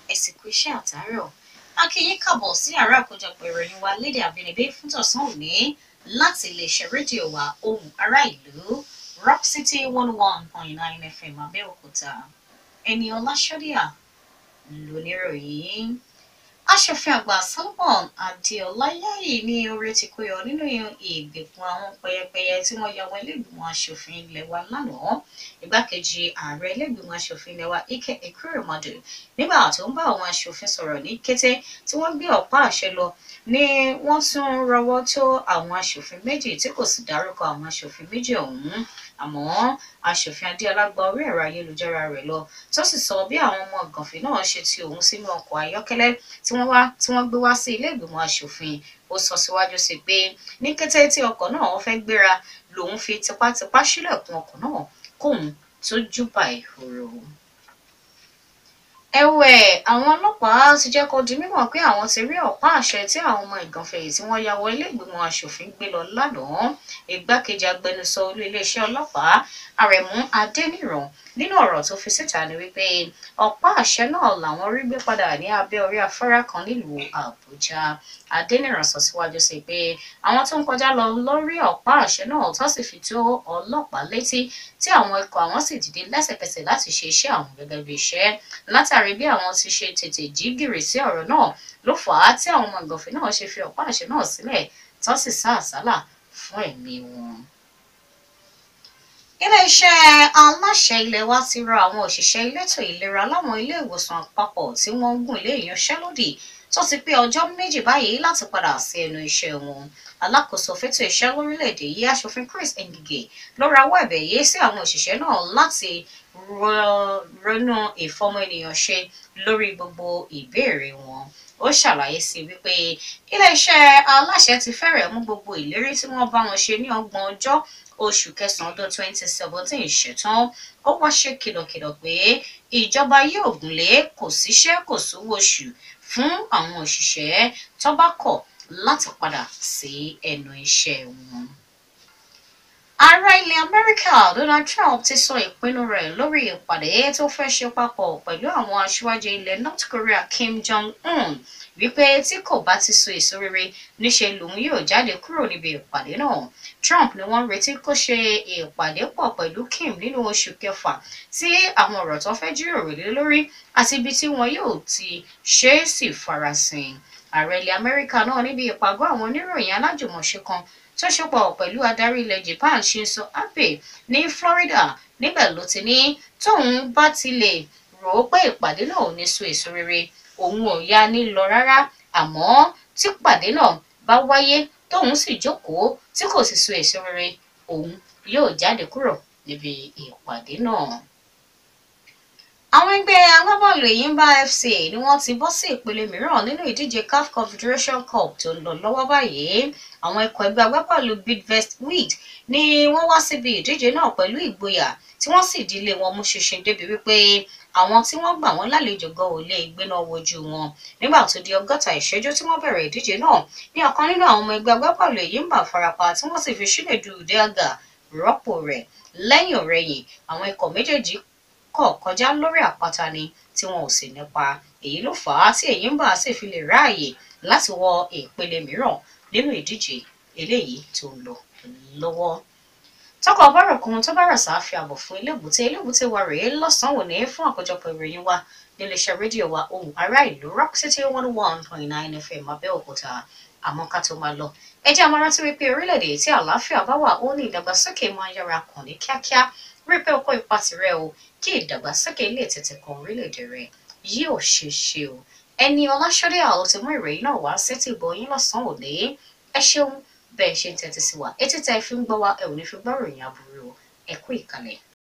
ẹ sì kú iṣẹ́ àtàárọ̀ akínyín kàbọ̀ sí àárá àkójọpọ̀ ìròyìn wa lédè àbínibí fún tọ̀sán òní láti iléeṣẹ́ rédíò wa ohùn ará ìlú rock city one one point nine fm abẹ́òkúta ẹni ọláṣọ́díà lóníròyìn aṣòfin àgbà solomon adéọláyàyè ní orí ti kó yọ nínú ìgbèkùn àwọn pẹyẹpẹyẹ tí wọ́n ya wọn iléègbìmọ̀ aṣòfin ilé wa lánàá igbákejì ààrẹ iléègbìmọ̀ aṣòfin ilé wa ike ekuremadu nígbà tó ń bá àwọn aṣòfin sọ̀rọ̀ ní kété tí wọ́n gbé ọ̀pá àṣẹ lọ ni wọ́n tún rọwọ́ tó àwọn aṣòfin méjì tí kò sì dárúkọ àwọn aṣòfin méjì ọ̀hún àmọ́ aṣòfin adéọlá gba orí ẹ̀rọ ayélujára rẹ̀ lọ tó sì sọ bí àwọn ọmọ gànfin náà ṣe ti òun sínú ọkọ̀ ayọ́kẹ́lẹ́ tí wọ́n wá tí wọ́n gbé wá sí ilé ìgbìmọ̀ aṣòfin ó sọ síwájú sí pé ní kété tí ọkọ̀ náà fẹ́ gbéra lòun fi tipátipá sílẹ̀kùn ọkọ̀ náà kóun tó júbà ìhòòrò ẹ̀wẹ̀ àwọn ọlọ́pàá ti jẹ́ kó di mímọ̀ pé àwọn ti rí ọ̀pá àṣẹ tí àwọn ọmọ ìgànfẹ̀yì tí wọ́n ya wọ ilé ìgbìmọ̀ aṣòfin gbé lọ lánàá igbákejì agbẹnusọ olú iléeṣẹ́ ọlọ́pàá àrẹ̀mú adẹ́nìràn nínú ọ̀rọ̀ tó fi síta ni wípé ọ̀pá àṣẹ náà làwọn rí gbé padà ní abẹ́ orí afárá kan nílùú àbújá adẹ́nìràn sọ síwájú sí pé àwọn tó ń kọjá lọ lórí ọ̀pá àṣẹ náà tó sì fi tó ọlọ́pàá létí tí àwọn ikọ̀ àwọn sì dìde lẹ́sẹ̀kẹsẹ̀ láti ṣe iṣẹ́ àwọn gẹ́gẹ́ bí iṣẹ́ látàrí bí àwọn ti ṣe tètè jí gìrì sí ọ̀rọ̀ náà ló fà á tí àwọn ọmọ ìgànfẹ́ náà ṣe fi ọ̀pá àṣẹ náà sílẹ̀ tó sì sá àsálà fún ẹ̀mí wọn iléeṣẹ́ aláṣẹ ilé wa ti rọ àwọn òṣìṣẹ́ elétò ìlera láwọn ilé ìwòsàn àpapọ̀ tí wọ́n ń gùn lé ìyanṣẹ́lódì tó ti pé ọjọ́ méjì báyìí láti padà sí ẹnu iṣẹ́ wọn alákòóso fẹ́tò iṣẹ́ lórílẹ̀‐èdè yìí aṣòfin Chris Ngige ló rawọ́ ẹ̀bẹ̀ yìí sí àwọn òṣìṣẹ́ náà láti ronú ìfọmọ ènìyàn ṣe lórí gbogbo ìbéèrè wọn ó ṣàlàyé sí wípé iléeṣẹ́ aláṣẹ ti fẹ́rẹ̀ mú gbogbo ìlérí tí wọ́n bá wọn ṣe ní ọgbọ̀n ọjọ́ oṣù kẹsàn-án ọdún twenty seventeen ṣetán ó wá ṣe kìlọ̀kìlọ̀ pé ìjọba yóò gúnlé kò síṣẹ́ kò sówó oṣù fún àwọn òṣìṣẹ́ tó bá kọ̀ láti padà sí ẹnu iṣẹ́ wọn. Ààrẹ ilẹ̀ Amẹ́ríkà Donald Trump ti sọ ìpinnu rẹ̀ lórí ìpàdé tó fẹ́ ṣe papọ̀ pẹ̀lú àwọn aṣíwájú ilẹ̀ North Korea Kim Jong-un wípé tí kò bá ti so èso rere níṣe lòun yóò jáde kúrò níbi ìpàdé náà Trump ni wọ́n retí kó ṣe ìpàdé pọ̀ pẹ̀lú Kim nínú oṣù kẹfà tí àwọn ọ̀rọ̀ tó fẹ́ jíròrò lé lórí àti ibi tí wọn yóò ti ṣe é sì farasin ààrẹ ilẹ̀ Amẹ́ríkà náà níbi ìpàgọ́ àwọn oníròyìn alájùmọ̀ṣe kan tó ṣepọ̀ pẹ̀lú adarí ilẹ̀ Japan Shinzo Abe ní Florida níbẹ̀ ló ti ní tóun bá ti lè rò ó pé ìpàdé náà ò ní so èso rere òun ò yá ní lọ rárá àmọ́ tí pàdé náà bá wáyé tóun sì jókòó tí kò sì so èso rere òun yóò jáde kúrò níbi ìpàdé náà àwọn ẹgbẹ́ agbábọ́ọ̀lù Enyimba FC ni wọ́n ti bọ́ sí ìpele mìíràn nínú ìdíje CAF Confederation Cup tó ń lọ lọ́wọ́ báyìí àwọn ikọ̀ ẹgbẹ́ agbábọ́ọ̀lù Bidvest Wheat ni wọ́n wá síbi ìdíje náà pẹ̀lú ìgboyà tí wọ́n sì dílé wọn mú ṣinṣin débi wípé àwọn tí wọ́n gbà wọ́n lálejò gan ò lè gbéná wojú wọn nígbà tó di ọgọ́ta ìṣẹ́jú tí wọ́n bẹ̀rẹ̀ ìdíje náà ní ọ̀kan nínú àwọn ọmọ ẹgbẹ́ agbábọ́ọ̀lù Enyimba farapa tí wọ́n sì fi Chinedu Udeagha rọ́pò rẹ̀ lẹ́yìn ọ̀rẹ́yìn àwọn ikọ̀ méjèèjì kọ̀ kọjá lórí àpáta ni tí wọn ò sì nípa èyí ló fà á tí Enyimba sì fi lè ráàyè láti wọ ìpele mìíràn nínú ìdíje eléyìí tó ń lọ lọ́wọ́ tọkọ bọ́rọ̀ kan tó bá rà sáà fi àbọ̀ fún ilébùté ilébùté wa rèé lọ́sàn-án òní fún àkójọpọ̀ ìròyìn wa níléeṣẹ́ rédíò wa ohùn ará ìlú rock city one one point nine fm abẹ́òkúta àmọ́ ká tó máa lọ ẹ jẹ́ àmọ́ rántí wípé orílẹ̀-èdè tí àlàáfíà bá wà ó ní ìdàgbàsókè máa yára kàn ní kíákíá rí pé o kó ipa tirẹ̀ o kí ìdàgbàsókè lè tètè kan orílẹ̀-èdè rẹ yóò ṣe ṣe o ẹni ọláṣọdẹ àlọ ti mú ìròyìn náà wá sétí ìbọyín lọ́sàn-án òní ẹ ṣeun bẹ́ẹ̀ ṣe ń tẹ́tí sí wa etí tẹ́ fi ń gbọ́ wa ẹ ò ní fi gbọ́ ròyìn aburú ẹ kú ìkàlẹ̀.